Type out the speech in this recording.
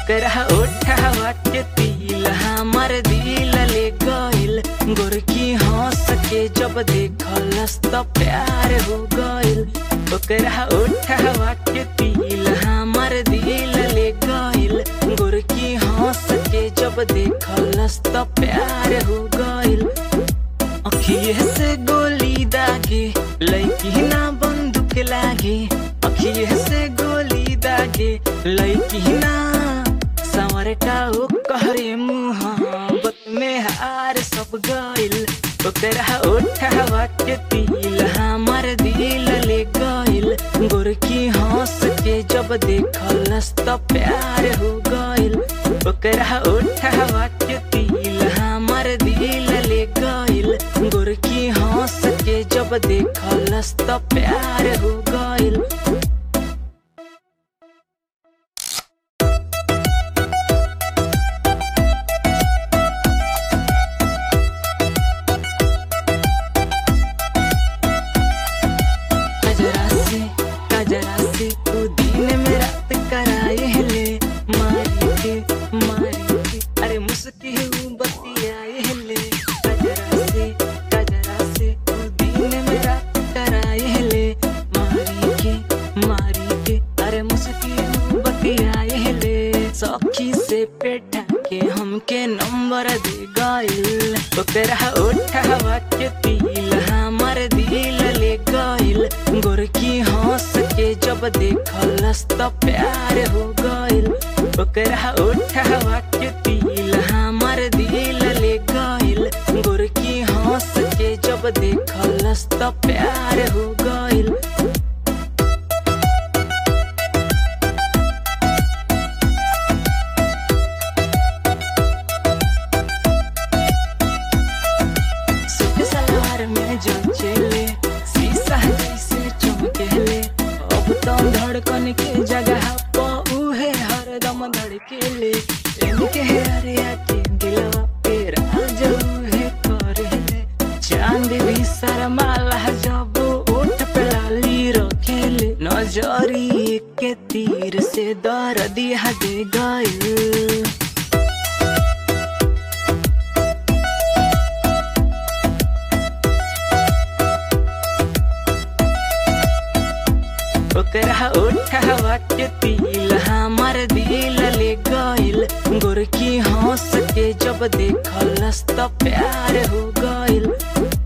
ओकरा ओठवा के तिल हमर दिल ले गइल गोरकी हंस के जब देखलस त प्यार हो गइल ओकरा ओठवा के तिल हमर दिल ले गइल गोरकी हंस के जब देखलस त प्यार हो गइल अखिए से गोली दागे लैकी ना बंदूक लागे अखिए से गोली दागे लैकी ना संवर का ओ कहरे मुहाबत में हार सब गइल ओकरा ओठवा के तिल हमर दिल ले गइल गोरकी हंस के जब देखलस त प्यार हो गइल ओकरा ओठवा के तिल हमर दिल ले गइल गोरकी हंस के जब देखलस त प्यार हो गइल कजरा से कजरा से तू दिन में रात कराए ले मारी के मारी के अरे मुस्की हूँ बतियाए ले कजरा से कजरा से तू दिन में रात कराए ले मारी के मारी के अरे मुस्की हूँ बतियाए ले सखी से पेटा के हमके नंबर दे गइल ओकरा ओठवा के तिल हमर दिल ले गइल गोरकी हंस के जब देखलस त प्यार हो गइल ओकरा ओठवा के तिल हमर दिल ले गइल गोरकी हंस के जब देखलस त प्यार हो गइल सूट सलवार में जो चले शीशा जैसे चमकेले अब तो धड़कन के जगह पर उहे हरदम धड़केले इनके अरे आके दिलवा पे राज उहे करेले चांद भी शर्माला जब ओठ पे लाली रखेले नजरी के तीर से दर्द दिया दे गइल ओकरा ओठवा के तिल हमर दिल ले गइल गोरकी हंस के जब देखलस त प्यार हो गइल